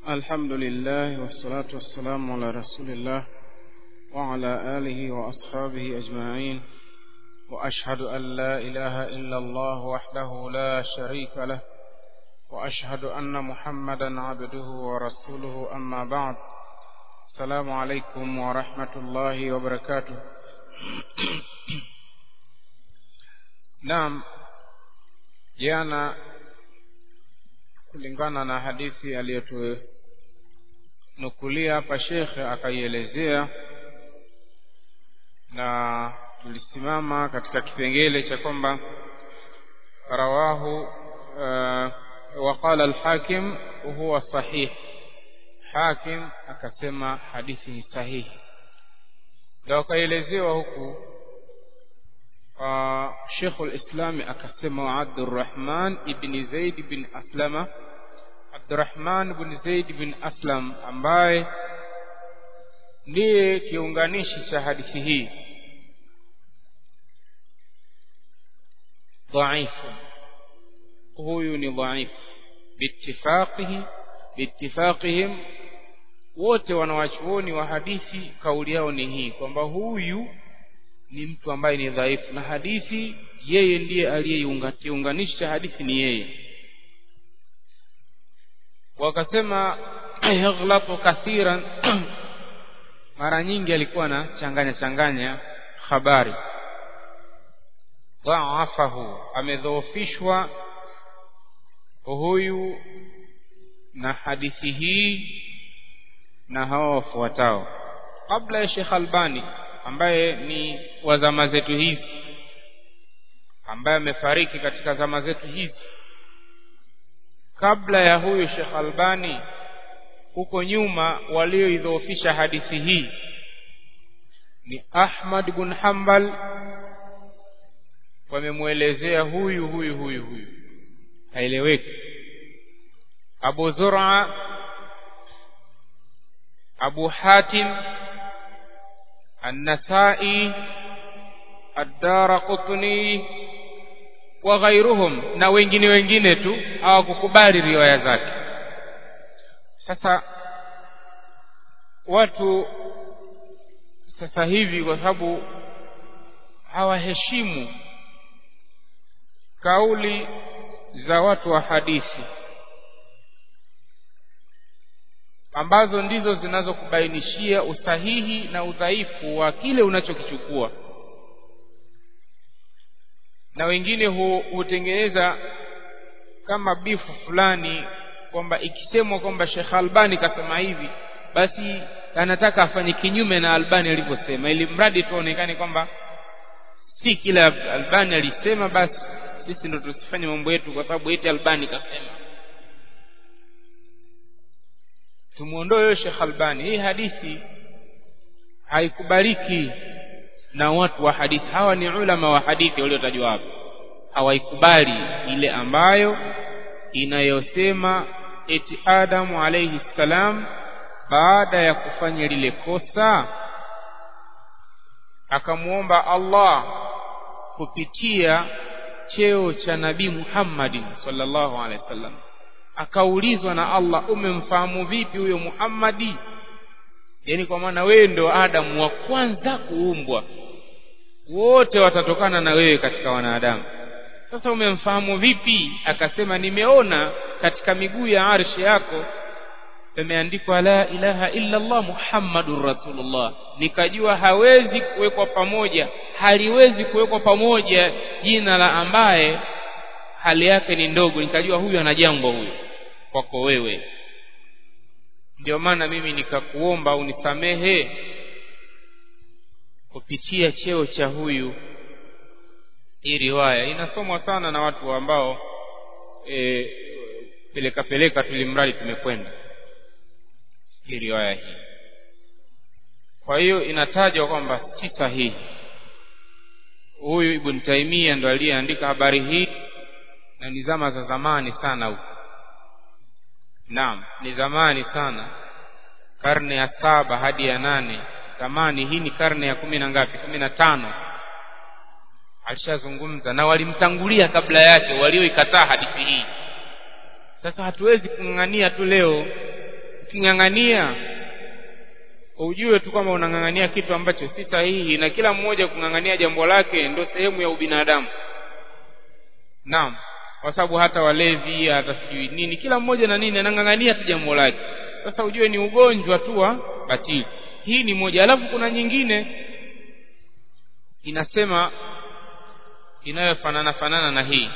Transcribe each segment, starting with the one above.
الحمد لله والصلاة والسلام على رسول الله وعلى آله وأصحابه أجمعين وأشهد أن لا إله إلا الله وحده لا شريك له وأشهد أن محمدا عبده ورسوله أما بعد السلام عليكم ورحمة الله وبركاته نعم jana kulingana na hadithi aliyotunukulia hapa shekhe akaielezea na tulisimama katika kipengele cha kwamba rawahu uh, waqala alhakim huwa sahih hakim akasema hadithi ni sahihi ndio akaelezewa huku uh, Sheikh al-Islam akasema Abdurrahman ibn Zaid bin Aslama Abdurrahman ibn Zaid bin Aslam ambaye ndiye kiunganishi cha hadithi hii dhaifu huyu ni dhaifu biittifaqihi biittifaqihim wote wanawachuoni wa hadithi kauli yao ni hii kwamba huyu ni mtu ambaye ni dhaifu na hadithi yeye ndiye aliyeiunganisha hadithi ni yeye wakasema yaghlatu kathiran mara nyingi alikuwa na changanya changanya habari dhaafahu amedhoofishwa huyu na hadithi hii na hawa wafuatao kabla ya Sheikh Albani ambaye ni wa zama zetu hizi ambaye amefariki katika zama zetu hizi kabla ya huyu Sheikh Albani huko nyuma walioidhoofisha hadithi hii ni Ahmad bin Hanbal wamemwelezea huyu huyu huyu huyu haeleweki Abu Zur'a Abu Hatim النسائي الدار قطني وغيرهم na wengine wengine tu hawakukubali riwaya zake sasa watu sasa hivi kwa sababu hawaheshimu kauli za watu wa hadithi ambazo ndizo zinazokubainishia usahihi na udhaifu wa kile unachokichukua na wengine hutengeneza kama bifu fulani kwamba ikisemwa kwamba Sheikh Albani kasema hivi basi anataka afanye kinyume na Albani alivyosema ili mradi tuonekane kwamba si kila Albani alisema basi sisi ndo tusifanye mambo yetu kwa sababu eti Albani kasema tumuondoe huyo Sheikh Albani hii hadithi haikubaliki na watu wa hadithi hawa ni ulama wa hadithi waliotajwa hapa hawaikubali ile ambayo inayosema eti Adamu alayhi salam baada ya kufanya lile kosa akamuomba Allah kupitia cheo cha Nabii Muhammadin sallallahu alaihi wasallam akaulizwa na Allah umemfahamu vipi huyo Muhammadi yani kwa maana wewe ndio Adamu wa kwanza kuumbwa wote watatokana na wewe katika wanadamu sasa umemfahamu vipi akasema nimeona katika miguu ya arshi yako pameandikwa la ilaha illa Allah Muhammadur Rasulullah nikajua hawezi kuwekwa pamoja haliwezi kuwekwa pamoja jina la ambaye hali yake ni ndogo nikajua huyu ana jambo huyu kwako wewe ndio maana mimi nikakuomba unisamehe kupitia cheo cha huyu hii riwaya inasomwa sana na watu ambao e, peleka peleka tulimradi tumekwenda hii riwaya hii kwa hiyo inatajwa kwamba si sahihi huyu Ibn Taimia ndo aliyeandika habari hii na ni zama za zamani sana huko naam ni zamani sana karne ya saba hadi ya nane zamani hii ni karne ya kumi na ngapi kumi na tano alishazungumza na walimtangulia kabla yake walioikataa hadithi hii sasa hatuwezi kung'ang'ania tu leo uking'ang'ania ujue tu kwamba unang'ang'ania kitu ambacho si sahihi na kila mmoja kung'ang'ania jambo lake ndio sehemu ya ubinadamu naam kwa sababu hata walevi hata sijui nini kila mmoja na nini anang'ang'ania tu jambo lake sasa ujue ni ugonjwa tu wa batili hii ni moja alafu kuna nyingine inasema inayofanana fanana na hii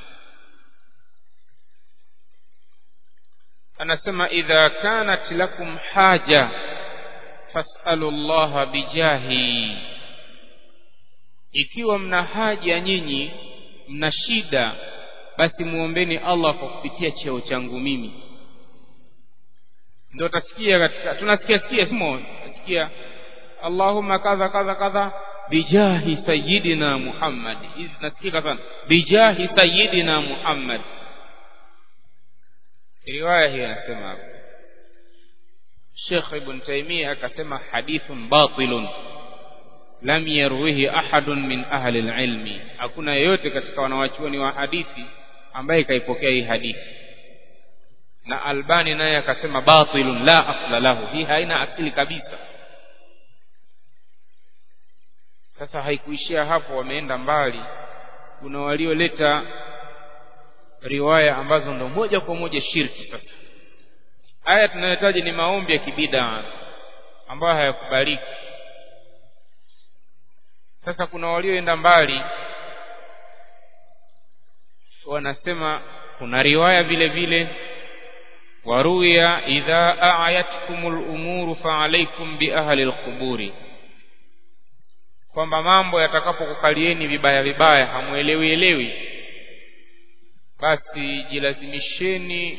anasema idha kanat lakum haja fasalu llaha bijahi ikiwa mna haja nyinyi mna shida basi muombeni allah kwa kupitia cheo changu mimi ndio utasikia katika tunasikia sikia simo utasikia allahumma kadha kadha kadha bijahi sayidina muhammad hizi nasikika sana bijahi sayidina muhammad riwaya hii anasema hapo Sheikh Ibn Taymiyyah akasema hadithun batilun lam yarwihi ahadun min ahli alilmi hakuna yeyote katika wanawachuoni wa hadithi ambaye kaipokea hii hadithi na Albani naye akasema batilun la asla lahu hii haina asili kabisa sasa haikuishia hapo wameenda mbali kuna walioleta riwaya ambazo ndo moja kwa moja shirki sasa haya tunayotaja ni maombi ya kibida ambayo hayakubaliki sasa kuna walioenda mbali wanasema kuna riwaya vile vile waruya idha ayatkum lumuru faalaikum biahli lquburi kwamba mambo yatakapokukalieni vibaya vibaya hamwelewi elewi basi jilazimisheni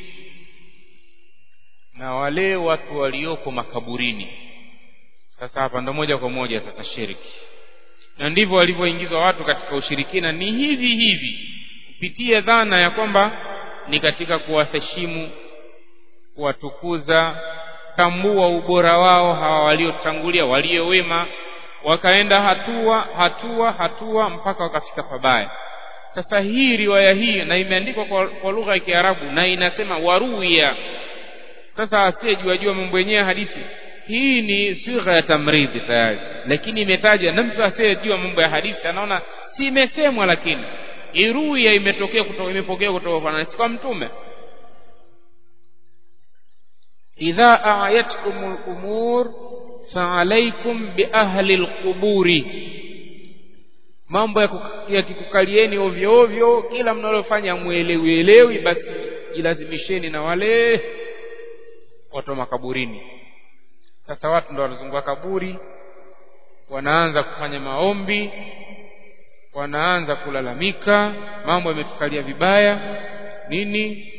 na wale watu walioko makaburini sasa hapa ndo moja kwa moja sasa shiriki na ndivyo walivyoingizwa watu katika ushirikina ni hivi hivi kupitia dhana ya kwamba ni katika kuwaheshimu kuwatukuza tambua ubora wao hawa waliotangulia waliowema wakaenda hatua hatua hatua mpaka wakafika pabaya sasa hii riwaya hii na imeandikwa kwa, kwa lugha ya Kiarabu na inasema waruya sasa asiyejua jua mambo yenyewe hadithi hii ni sigha ya tamridhi tayari lakini imetaja na mtu asiyejua mambo ya hadithi anaona si imesemwa lakini iruya imetokea kutoka imepokea kutoka kwa kwa mtume idha ayatkum al-umur fa'alaykum bi ahli al-quburi mambo yakikukalieni ovyo ovyo kila mnalofanya mwelewi elewi basi jilazimisheni na wale watu wa makaburini sasa watu ndo wanazunguka kaburi wanaanza kufanya maombi wanaanza kulalamika mambo yametukalia vibaya nini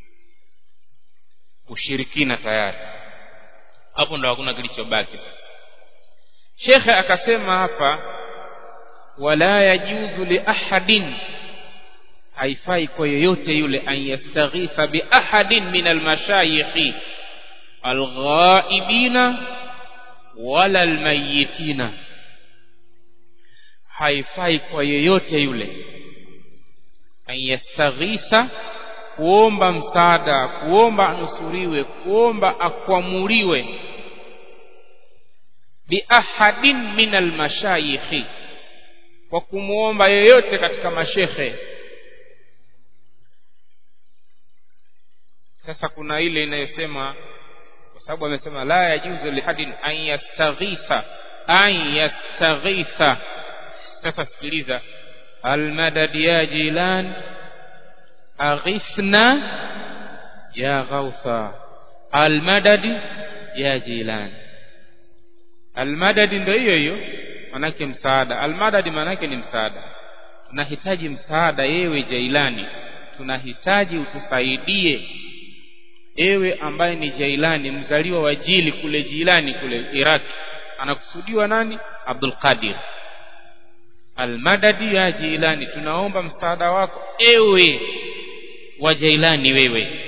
ushirikina tayari hapo ndo hakuna kilichobaki shekhe akasema hapa wala yajuzu li ahadin haifai kwa yoyote yule an yastaghitha bi ahadin min almashayikhi alghaibina wala almayitina haifai kwa yeyote yule an yastaghitha kuomba msaada kuomba anusuriwe kuomba akwamuliwe biahadin min almashayikhi kwa kumwomba yeyote katika mashekhe sasa kuna ile inayosema kwa sababu amesema la yajuzu lihadin an yastaghitha an yastaghitha sasa sikiliza almadad ya jilan aghithna ya ghautha almadad ya jilan almadad ndio hiyo hiyo manake msaada almadad manake ni msaada tunahitaji msaada yewe jailani tunahitaji utusaidie ewe ambaye ni jailani mzaliwa wa jili kule jilani kule iraki anakusudiwa nani abdul qadir almadadi ya jilani tunaomba msaada wako ewe wa jailani wewe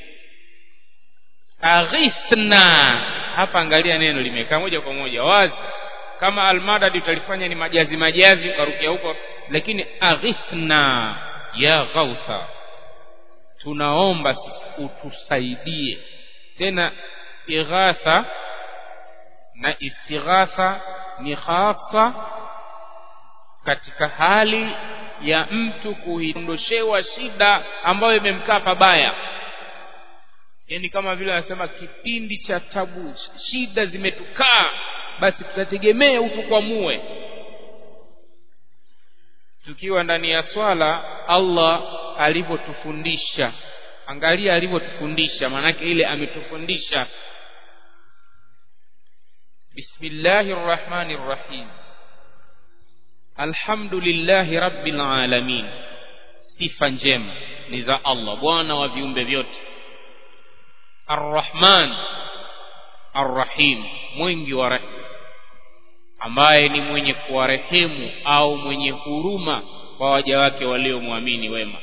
aghithna hapa angalia neno limekaa moja kwa moja wazi kama almadadi utalifanya ni majazi majazi ukarukia huko lakini aghithna ya ghautha tunaomba utusaidie tena istighatha na istighatha ni hasa katika hali ya mtu kuondoshewa shida ambayo imemkaa pabaya yani kama vile anasema kipindi cha tabu shida zimetukaa basi tutategemea utukwamue tukiwa ndani ya swala Allah alivyotufundisha angalia alivyotufundisha maanake ile ametufundisha bismillahir rahmanir rahim alhamdulillahi rabbil alamin sifa njema ni za Allah bwana wa viumbe vyote arrahman arrahim mwingi wa rehema ambaye ni mwenye kuwarehemu au mwenye huruma kwa waja wake waliomwamini wema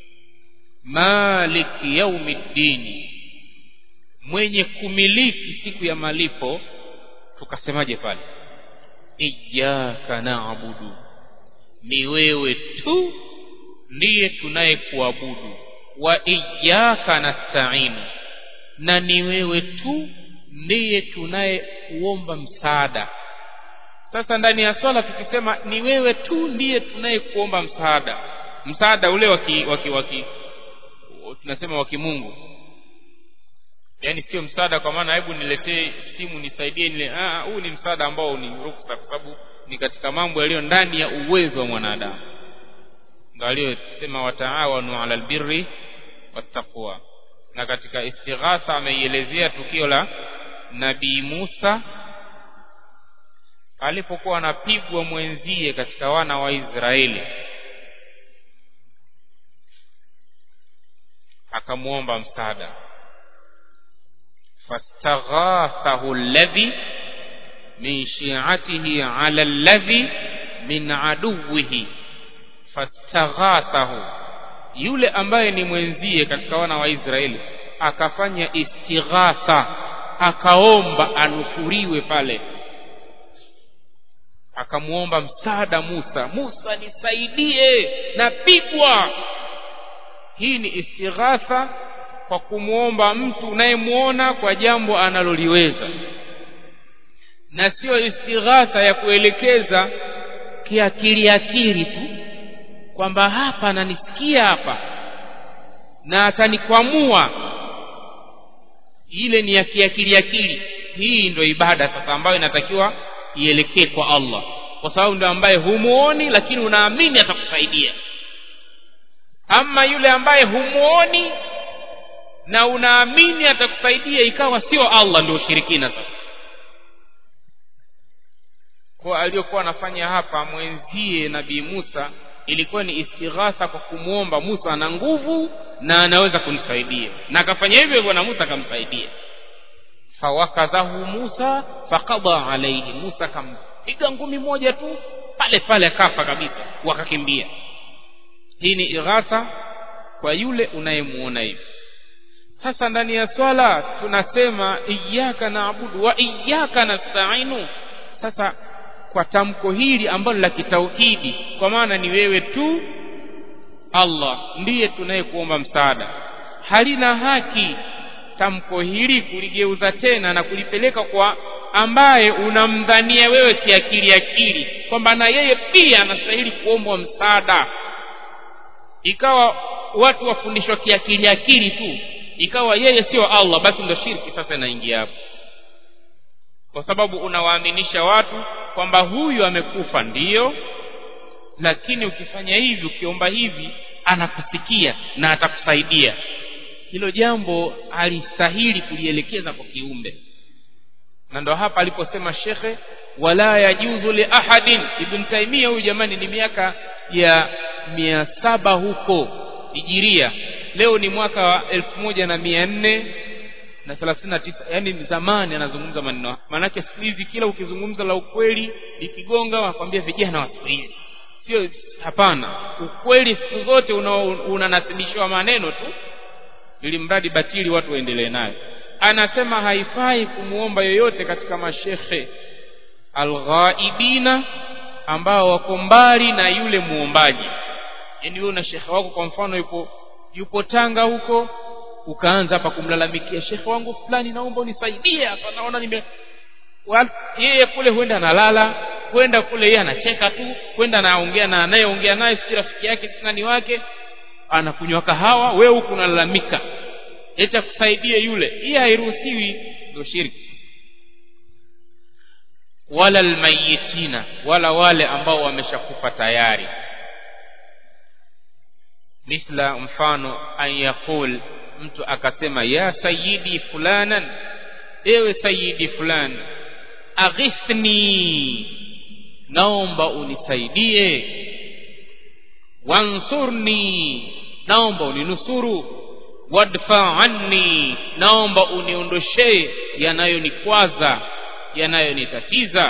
maliki yaumiddini mwenye kumiliki siku ya malipo tukasemaje pale iyyaka na'budu ni wewe tu ndiye tunayekuabudu wa iyyaka nasta'inu na ni wewe tu ndiye tunayekuomba msaada sasa ndani ya swala tukisema ni wewe tu ndiye tunayekuomba msaada msaada ule waki waki waki tunasema wa kimungu yaani sio msaada kwa maana hebu niletee simu nisaidie nile ah huu ni msaada ambao ni ruksa kwa sababu ni katika mambo yaliyo ndani ya uwezo wa mwanadamu ndio aliyosema wataawanu ala albirri wattaqwa na katika istighatha ameielezea tukio la nabii Musa alipokuwa anapigwa mwenzie katika wana wa Israeli akamwomba msaada fastaghathahu alladhi min shi'atihi ala alladhi min aduwihi fastaghathahu yule ambaye ni mwenzie katika wana wa Israeli akafanya istighatha akaomba anusuriwe pale akamwomba msaada Musa Musa nisaidie napigwa hii ni istighatha kwa kumwomba mtu unayemwona kwa jambo analoliweza na sio istighatha ya kuelekeza kiakili akili tu kwamba hapa ananisikia hapa na atanikwamua ile ni ya kiakili akili hii ndio ibada sasa ambayo inatakiwa ielekee kwa Allah kwa sababu ndio ambaye humuoni lakini unaamini atakusaidia ama yule ambaye humuoni na unaamini atakusaidia ikawa sio Allah ndio ushirikina sasa kwa aliyokuwa anafanya hapa mwenzie nabii Musa ilikuwa ni istighatha kwa kumwomba Musa ana nguvu na anaweza kumsaidia na akafanya hivyo hivyo na Musa akamsaidia fawakadhahu Musa faqada alayhi Musa akampiga ngumi moja tu pale pale akafa kabisa wakakimbia hii ni ighatha kwa yule unayemuona hivi sasa ndani ya swala tunasema iyyaka naabudu wa iyyaka nasta'inu sasa kwa tamko hili ambalo la kitauhidi kwa maana ni wewe tu Allah ndiye tunayekuomba msaada halina haki tamko hili kuligeuza tena na kulipeleka kwa ambaye unamdhania wewe kiakili akili kwamba na yeye pia anastahili kuombwa msaada ikawa watu wafundishwa kiakili akili tu ikawa yeye sio Allah basi ndio shirki sasa inaingia hapo kwa sababu unawaaminisha watu kwamba huyu amekufa ndiyo lakini ukifanya hivi ukiomba hivi anakusikia na atakusaidia hilo jambo alistahili kulielekeza kwa kiumbe na ndo hapa aliposema shekhe wala yajuzu li ahadin ibn taimia huyu jamani ni miaka ya mia saba huko hijiria leo ni mwaka wa elfu moja na mia nne na thelathini na tisa yaani zamani anazungumza maneno maanake siku hizi kila ukizungumza la ukweli likigonga wakwambia vijana wa siku hizi sio hapana ukweli siku zote unanasibishiwa una maneno tu ili mradi batili watu waendelee nayo anasema haifai kumwomba yoyote katika mashekhe alghaibina ambao wako mbali na yule muombaji yaani wewe una shekhe wako kwa mfano yupo yupo Tanga huko ukaanza hapa kumlalamikia shekhe wangu fulani naomba unisaidie hapa naona nime yeye kule huenda analala kwenda kule yeye anacheka tu kwenda anaongea na anayeongea naye si rafiki yake si nani wake anakunywa kahawa wewe huku unalalamika eti akusaidie yule hii hairuhusiwi ndio shirki wala almayitina wala wale ambao wameshakufa tayari mithla mfano an yaqul mtu akasema ya sayidi fulanan ewe sayidi fulan aghithni naomba unisaidie wansurni naomba uninusuru wadfa anni naomba uniondoshee yanayonikwaza yanayonitatiza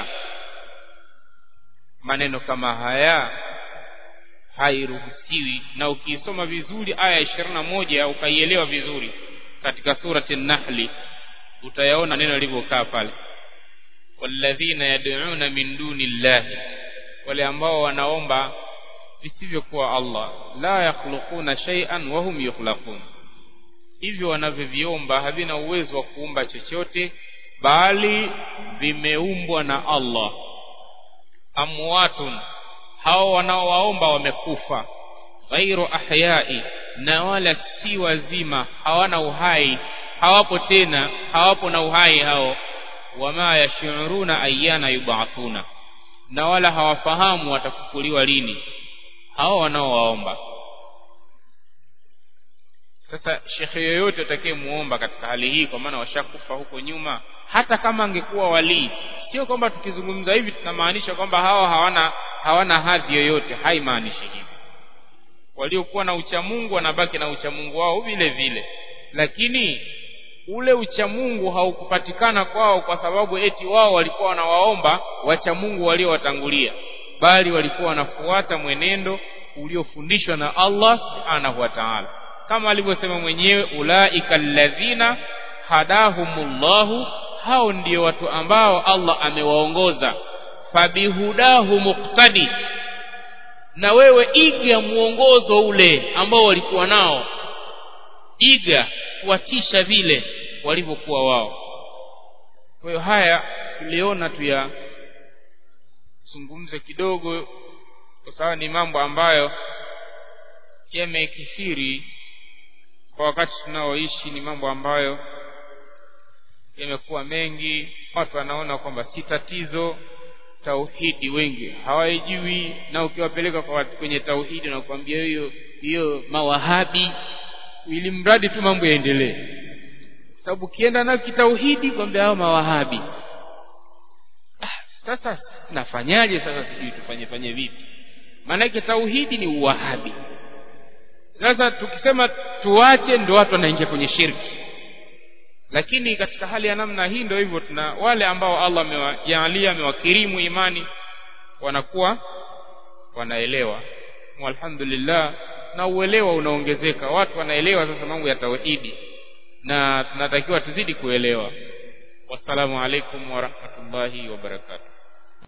maneno kama haya hairuhusiwi na ukiisoma vizuri aya ishirini na moja ukaielewa vizuri katika surati nahli utayaona neno lilivyokaa pale walladhina yad'una min duni llahi wale ambao wanaomba visivyokuwa allah la yakhluquna shay'an wa hum yukhlaqun hivyo wanavyoviomba havina uwezo wa kuumba chochote bali vimeumbwa na allah amwatun hao wanaowaomba wamekufa ghairu ahyai na wala si wazima hawana uhai hawapo tena hawapo na uhai hao wama yashuruna ayyana yubathuna na wala hawafahamu watafufuliwa lini hao wanaowaomba sasa shekhe yoyote atakayemuomba katika hali hii kwa maana washakufa huko nyuma hata kama angekuwa walii sio kwamba tukizungumza hivi tunamaanisha kwamba hawa hawana hawana hadhi yoyote haimaanishi hivi waliokuwa na uchamungu wanabaki na uchamungu wao vile vile lakini ule uchamungu haukupatikana kwao kwa sababu eti wao walikuwa wanawaomba wachamungu waliowatangulia bali walikuwa wanafuata mwenendo uliofundishwa na Allah subhanahu wa ta'ala kama alivyosema mwenyewe ulaika alladhina hadahumullahu hao ndio watu ambao Allah amewaongoza fabihudahu muqtadi na wewe iga muongozo ule ambao walikuwa nao iga kuwatisha vile walivyokuwa wao kwa hiyo haya tuliona tuyazungumze kidogo kwa sababu ni mambo ambayo yamekithiri kwa wakati tunaoishi ni mambo ambayo yamekuwa mengi watu wanaona kwamba si tatizo tauhidi wengi hawaijui na ukiwapeleka kwa watu kwenye tauhidi na kuambia hiyo hiyo mawahabi ili mradi tu mambo yaendelee sababu ukienda nayo kitauhidi kwambia hao mawahabi ah, sasa nafanyaje sasa sijui tufanye fanye vipi maanake tauhidi ni uwahabi sasa tukisema tuache ndio watu wanaingia kwenye shirki lakini katika hali ya namna hii ndio hivyo tuna wale ambao Allah amewajaalia amewakirimu imani wanakuwa wanaelewa alhamdulillah na uelewa unaongezeka watu wanaelewa sasa mambo ya tauhidi na tunatakiwa tuzidi kuelewa wassalamu alaikum warahmatullahi wabarakatuh